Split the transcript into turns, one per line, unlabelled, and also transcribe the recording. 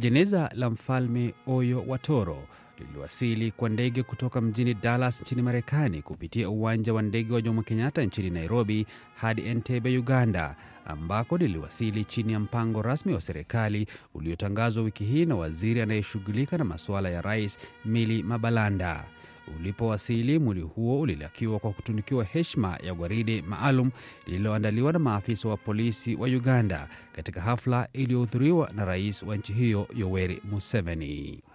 Jeneza la mfalme Oyo wa Toro liliwasili kwa ndege kutoka mjini Dallas nchini Marekani kupitia uwanja wa ndege wa Jomo Kenyatta nchini Nairobi hadi Entebbe, Uganda, ambako liliwasili chini ya mpango rasmi wa serikali uliotangazwa wiki hii na waziri anayeshughulika na masuala ya rais Mili Mabalanda. Ulipowasili, mwili huo ulilakiwa kwa kutunikiwa heshima ya gwaride maalum lililoandaliwa na maafisa wa polisi wa Uganda katika hafla iliyohudhuriwa na rais wa nchi hiyo Yoweri Museveni.